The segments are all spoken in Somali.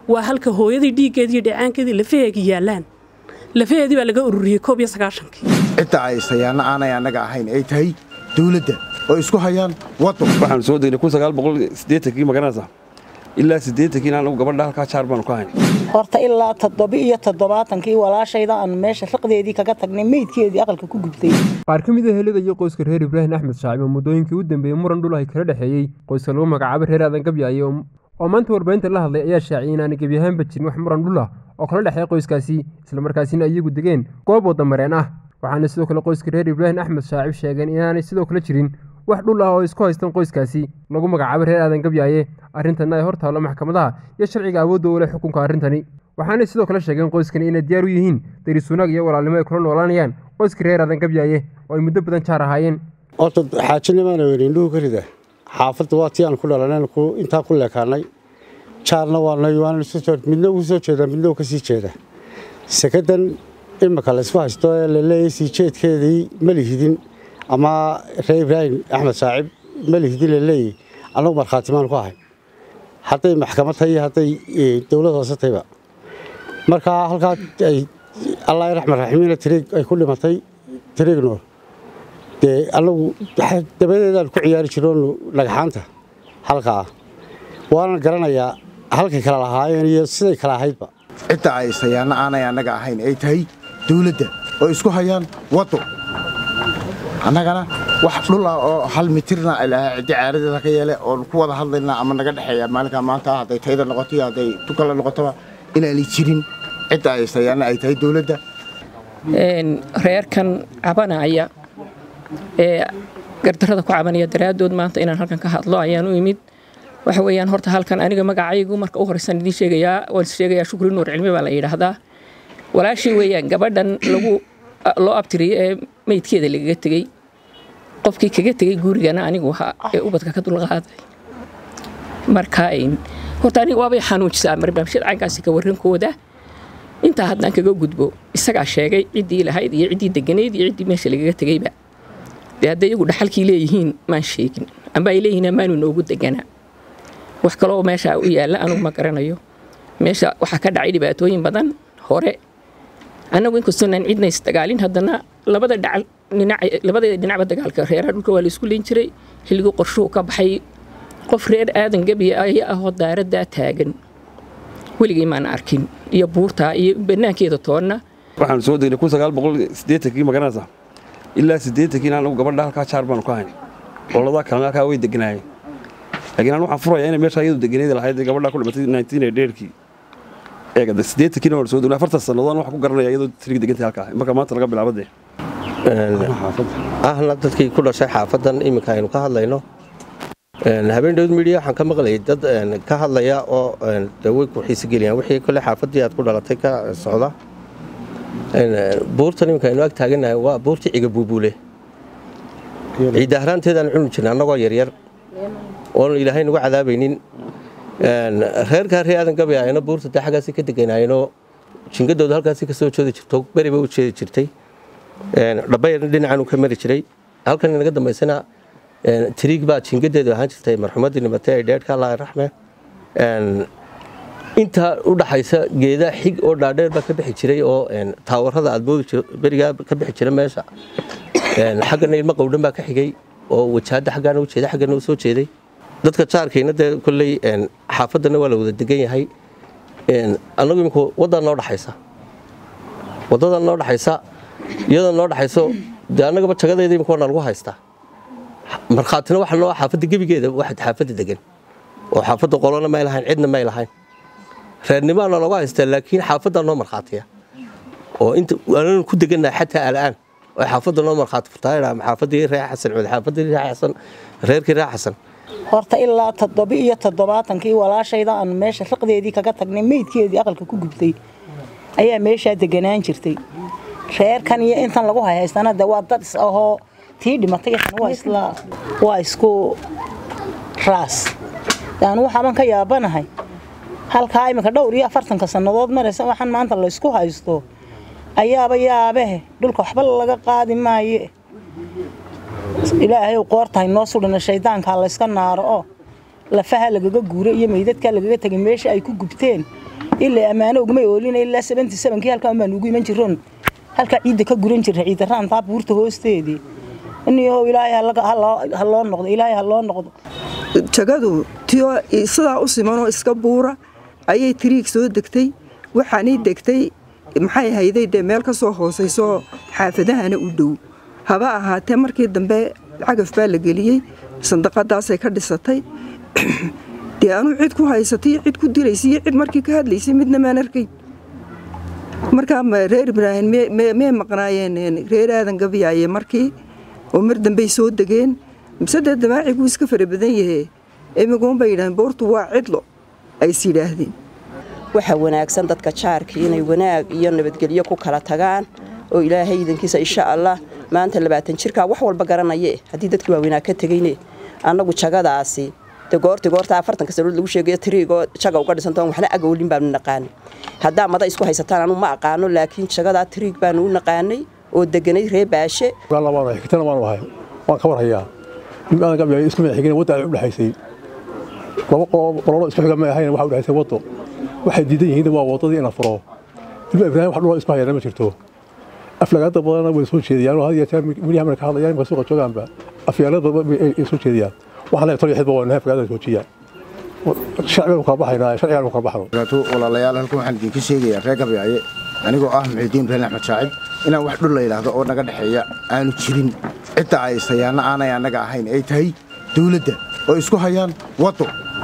waa halka hooyadii dhiiggeedii iyo dheecaankeedii lafaheegi yaallaan lafaheedii baa laga ururiyey koob iyo sagaashankii cidda ay sayaanna aanay annaga ahayn ay tahay dawladda oo isku hayaan waddan waxaan soo degnay kun sagaal boqol siddeetankii magaranaysa ilaa siddeetankii anagu gabadha halkaa jaar baanu ka hayn horta ilaa toddobi iyo toddobaatankii walaashayda aan meesha raqdeedii kaga tagnay meydkeedii aqalka ku gubtay qaar ka mid a helida iyo qoyska reer ibraahim axmed shaacib oo muddooyinkii u dambeeyey muran dhul ay kala dhexeeyey qoyska lagu magacaabo reer aadan gabyaaye oo maanta warbaahinta la hadlay ayaa shaaciyay inaanay gebyahaanba jirin wax muran dhul ah oo kala dhexeeya qoyskaasi islamarkaasina iyagu degeen goob waddamareen ah waxaana sidoo kale qoyska reer ibraahim axmed shaacib sheegeen inaanay sidoo kale jirin wax dhul ah oo isku haystaan qoyskaasi lagu magacaabo reer aadan gabyaaye arrintanna ay hor taallo maxkamadaha iyo sharciga awoodda u leh xukunka arrintani waxaanay sidoo kale sheegeen qoyskani inay diyaar u yihiin daris wanaag iyo walaalnimo ay kula noolaanayaan qoyska reer aadan gabyaaye oo ay muddo badan jaar ahaayeen horta xaajinimaana weyn indhuhu ka rida xaafadda waa tii aan ku dhalanay intaa ku leekaanay jaarna waanay midna ugu soo jeeda midna ka sii jeeda sekadan imika laysku haysto ee laleeyahay sii jeedkeedii ma lihidin ama reer ibraahim axmed shaacib ma lihidin laleeyahy annagu markhaatimaan ku ahay hadday maxkamad tahay iyo hadday dowlad hoose tahayba markaa halkaa ay allah raxman raximiina tiriig ay ku dhimatay tiriignoor dee annagu dabadeedaan ku ciyaari jiroonu dhagxaanta halkaa waanan garanayaa halkay kala lahaayeen iyo siday kala ahaydba cidda ay sayaanna aanay annaga ahayn ay tahay dawladda oo isku hayaan waddo annagana wax dhul ah oo hal mitirna ilaha ciddi caaradeeda ka yeele oon ku wada hadlaynaa ama naga dhexeeya maalinkaa maanta hadday tayda noqoto iyo hadday tukala noqotoba inaanay jirin cidda ay sayaanna ay tahay dawladda reerkan cabanaya ee gardarrada ku cabanaya daraaddood maanta inaan halkan ka hadlo ayaan u imid waxa weeyaan horta halkan aniga magacaygu marka u horeysan idiin sheegayaa waan sheegayaa shukri nuur cilmi baa la yidhaahdaa walaashii weeyaan gabadhan lagu loo abtiriyey ee meydkeeda lagaga tegey qofkii kaga tegey gurigana anigu ahaa ee ubadka ka dulqaaday marka horta aniga waabay xanuujisaa barnaamijyada caynkaasi ka warrankooda intaa haddaan kaga gudbo isagaa sheegay ciddii lahayd iyo ciddii deganayd iyo ciddii meesha lagaga tegeyba dee hadday iyagu dhaxalkii leeyihiin maan sheegin amba ay leeyihiin amaanu noogu deganaa wax kaloo meesha u yaalla anugu ma garanayo meesha waxaa ka dhacay dhibaatooyin badan hore annagu inkastoonaan cidna isdagaalin haddana labada dhacal labada dhinacba dagaalka reeraha dhulka waa la isku leyn jiray xilligii qorshuhu ka baxay qof reer aadan gebiya aya ahoo daaraddaa taagan weligay maan arkin iyo buurtaa iyo banaankeeda toonna waxaan soo degnay kun sagaal boqol siddeetankii magaranaysa ilaa siddeetankii anagu gabadha halkaa jaar baanu ka hayn qoladaa kalena halkaa way deganaayeen laakiin aan waxaan furayaa inay meesha iyadu deganeeda lahayd gabadha ku dhimatay nineteen ee dheerkii eegada siddeetankii waan soo degnay afartan sannadood waxaan ku garanaya iyadoo tirig degantay halkaa marka maanta laga bilaabo dee ahna dadkii ku dhashay xaafadan iminka aynu ka hadlayno habeen dhowd midiya waxaan ka maqlayay dad ka hadlaya oo way ku xiisogeliyaan wixii kole xaafaddii aad ku dhalatay ka socda buurtan iminka aynu ag taaganahay waa buurtii ciga buubuule ciidahraanteedaan cuni jirna annagoo yaryar oonu ilaahay nagu cadaabaynin reerkaa ree aadan gabayayana buurta dee xaggaasi ka deganaayeenoo jingadooda halkaasi ka soo jeedi jirto beri bay u jeedi jirtay dhabayarna dhinacan uu ka mari jiray halkan inaga dambaysana tiriig baa jingadeedu ahaan jirtay marxumaddii dhimatay ee dheedhka allah raxme intaa u dhaxaysa geeda xig oo dhaadheer baa ka bixi jiray oo taawarada aadmoodi berigaa ka bixi jira meesha xaggana ilmo qowdhan baa ka xigay oo wajaada xaggaana u jeeday xaggana u soo jeeday dadka jaarkayna dee kolley xaafaddana waa la wada degan yahay annagu iminku waddan noo dhaxaysa waddadan noo dhaxaysa iyadoo noo dhaxayso dee annagaba jagadeeda imika waa nalagu haystaa markhaatina waxa noo xaafadda gebigeeda waxaad xaafadda degan oo xaafadda qolona may lahayn cidna may lahayn reernimaana looga haystaa laakiin xaafaddaa noo markhaatiya oo inta aananu ku degannahay xataa al'aan oo xaafadda noo markhaati furtaa xaafaddii reer xasan cud xaafaddii reer xasan reerkii reer xasan horta ilaa toddobi iyo toddobaatankii walaashayda aan meesha raqdeedii kaga tagnay meydkeedii aqalka ku gubtay ayaa meeshaa deganaan jirtay reerkan iyo intan lagu hayhaystana de waa dad is ahoo tii dhimatay waa isku raas yaanu waxaaban ka yaabanahay halkaa iminka dhowr iyo afartanka sannadood maraysa waxaan maanta laysku haysto ayaaba yaabehe dhulka waxba laga qaadi maaye ilaahay qoortahay noo sudhana shaydaankaa layska naaro oo lafaha lagaga guuro iyo meydadkaa lagaga tegay meesha ay ku gubteen ilaa ammaano ugumay oolina ilaa seventy sevenkii halkaan baan ugu iman jiroon halkaa ciidda ka guran jirra ciidda raantaa buurta hoosteedii iniyoo ilaahay ha loo noqdo ilaahay ha loo noqdo jagadu tiyo sidaa u simanoo iska buura ayay tiriig soo degtay waxaanay degtay maxay hayday dee meel ka soo hoosayso xaafadahana u dhow haba ahaatee markii dambe cagaf baa la geliyey sandaqadaasay ka dhisatay dee anuu cid ku haysatay cid ku dilaysay iyo cid markii ka hadlaysay midna maan arkayn markaa reer ibraahim mee maqnaayeen reer aadan gabyaaye markii oo mar dambey soo degeen mise dee damaaciguu iska fara badan yahe imiguunbay yidhaaheen boortu waa cidlo ay is yidhaahdeen waxaa wanaagsan dadka jaarkii inay wanaag iyo nabadgelyo ku kala tagaan oo ilaahay idankiisa insha allah maanta labaatan jirkaa wax walba garanaye haddii dadkii waaweynaa ka tegayne annagu jagadaasi de goorti goorta afartanka sanood lagu sheegayo tiriigoo jaga uga dhisantoon waxna agowlin baanu naqaanay haddaa mada isku haysataan anu ma aqaano laakiin jagadaa tiriig baanu u naqaanay oo deganay ree baashe xigtana waanu ahay waan ka warhayaa nimaadan gabyaayo isku madax xigeen wadda ay u dhexaysay laba qololo isku xiga ma ahayn waxa u dhexaysay waddo waxay diidan yihiin waa waddadii ina furo ilma ibraahim wax dhuloo isku hayana ma jirto aflagaada badanna way soo jeediyaan had iyo jeer milyaha marka hadlayaan marka suuqa joogaanba afyaalada ay soo jeediyaan waxaan leeyahay tol xidba waa nahay aflagaada joojiya sharcigan kala baxaynaa sharcigan kala baxno walaalayaal halkan waxaan idinka sheegayaa reer gabyaaye anigoo ah muxidiin ibraahim axmed shaacib inaan wax dhul la yidhaahdo oo naga dhexeeya aanu jirin cidda ay sayaanna aanay annaga ahayn ay tahay dawladda oo isku hayaan waddo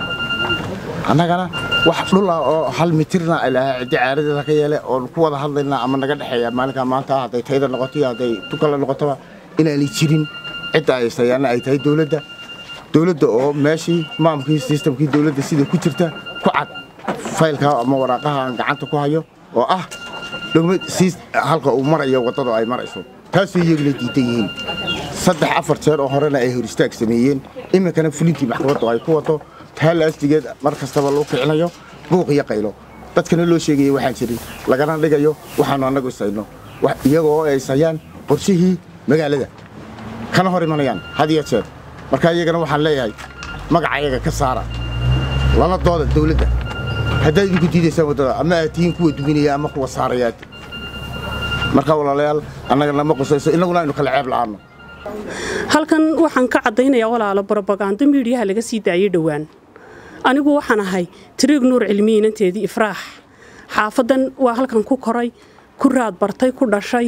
annagana wax dhula oo hal mitirna ilaha ciddi caaradeeda ka yeele oon ku wada hadlaynaa ama naga dhexeeya maalinkaa maanta hadday tayda noqoto iyo hadday tukala noqotoba inaanay jirin cidda ay sayaanna ay tahay dawladda dawladda oo meeshii maamkii sistamkii dawladda sida ku jirta ku cad faylka ama waraaqaha aan gacanta ku hayo oo ah dhugma halka uu marayo waddada ay marayso taasoo iyaguna diidan yihiin saddex afar jeer oo horena ay hor istaag sameeyeen iminkana fulintii maxkamaddu ay ku wado taa laastigeed mar kastaba loo kicinayo buuq iyo qaylo dadkana loo sheegaya waxaan jirin lagana dhigayo waxaannu annagu isayno iyagoo ay sayaan qorshihii magaalada kana hor imanayaan had iyo jeer markaa iyagana waxaan leeyahay magaca iyaga ka saara lala dooda dawladda haddaad idinku diidaysaan waddada ama aad tihiin kuwa duminaya ama kuwa saarayaad markaa walaalayaal annagana ma qusayso innaguna aynu kala ceeb la'aanno halkan waxaan ka caddaynayaa walaalo brobagando miidhiyaha laga sii daayey dhowaan anigu waxaan ahay tiriig nuur cilmiyi inanteedii ifraax xaafaddan waa halkan ku koray ku raad bartay ku dhashay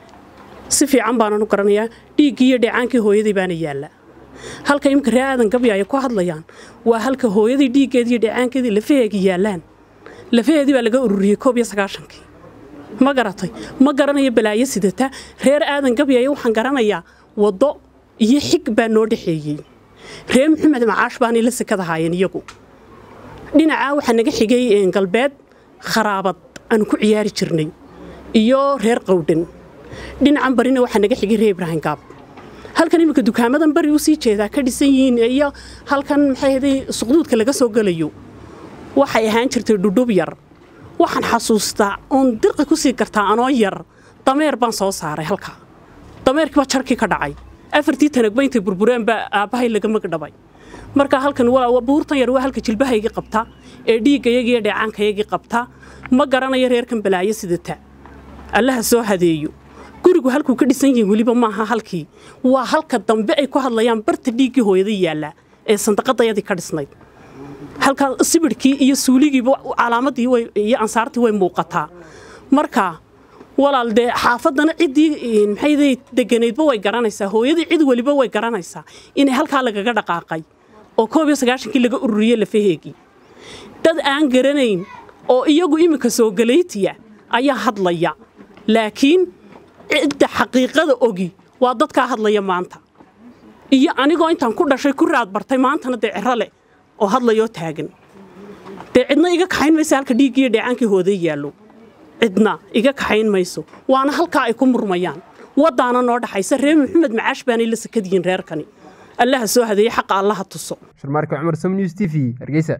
si fiican baanan u garanayaa dhiiggii iyo dheecaankii hooyadii baana yaalla halka imika ree aadan gabyaaya ku hadlayaan waa halka hooyadii dhiiggeedii iyo dheecaankeedii lafaheegii yaallaan lafaheedii baa laga ururiyey koob iyo sagaashankii ma garatay ma garanayo balaayo sidata reer aadan gabyaaya waxaan garanayaa waddo iyo xig baa noo dhexeeyey reer maxamed macaash baanay la sekada haayeen iyagu dhinacaa waxaa naga xigay galbeed kharaabad aan ku ciyaari jirnay iyo reer qowdhan dhinacan barina waxaa naga xigay reer ibraahim gaab halkan iminka dukaamadan bari u sii jeedaa ka dhisan yihiin iyo halkan maxay haday suqduudka laga soo gelayo waxay ahaan jirtay dhudhub yar waxaan xasuustaa oon dirqi ku sii gartaa anoo yar dameer baan soo saaray halkaa dameerkii baa jarkii ka dhacay afartii tanagba intay burbureen baa aabbahay laga magdhabay marka halkan buurtan yar waa halka jilbahaygii qabta ee dhiiggayagii iyo dheecaankayagii qabta ma garanayo reerkan balaayo sidata allaha soo hadeeyo gurigu halkuu ka dhisan yihin weliba maaha halkii waa halka dambe ay ku hadlayaan barta dhiiggii hooyada yaalla ee sandaqadayadii ka dhisnayd halkaa sibidhkii iyo suuligiiba calaamadii iyo ansaartii way muuqataa marka walaal dee xaafaddana ciddii maxay deganaydba way garanaysaa hooyadii cid weliba way garanaysaa inay halkaa lagaga dhaqaaqay oo koob iyo sagaashankii laga ururiyey lafaheegii dad aan garanayn oo iyagu iminka soo galaytiya ayaa hadlaya laakiin cidda xaqiiqada ogi waa dadkaa hadlaya maanta iyo anigoo intaan ku dhashay ku raad bartay maantana dee ciro leh oo hadlayoo taagan dee cidna iga kaxayn maysa halka dhiiggii iyo dheecaankii hooday yaallo cidna iga kaxayn mayso waana halkaa ay ku murmayaan waddaana noo dhaxaysa reer maxamed macaash baanay la sakadiyiin reerkani allaha soo hadeeye xaqa allaha tuso sharmaarka cumar sam news t v hargeysa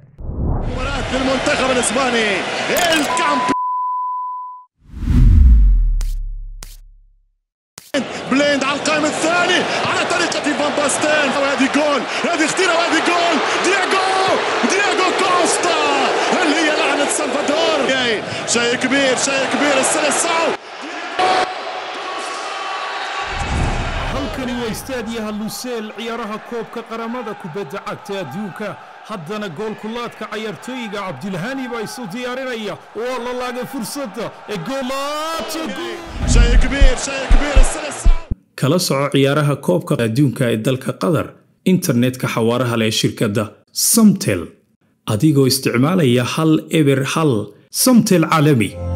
المنتخب الاسباني الكامب بليند على القائم الثاني على طريقة فان باستين وهذه جول هذه اختيرة وهذه جول دياغو دياغو كوستا هل هي لعنة سلفادور شيء كبير شيء كبير السلسعو halkani waa istaadiyaha luseel ciyaaraha koobka qaramada kubadda cagta adduunka haddana goolkulaadka cayaartooyiga cabdilhani baa isu diyaarinaya waa la laagay fursadda ee شيء كبير شيء كبير السلسعو kala soco ciyaaraha koobka adduunka ee dalka qatar internetka xawaaraha leh ee shirkadda samtel adigoo isticmaalaya hal eber hal samtel caalami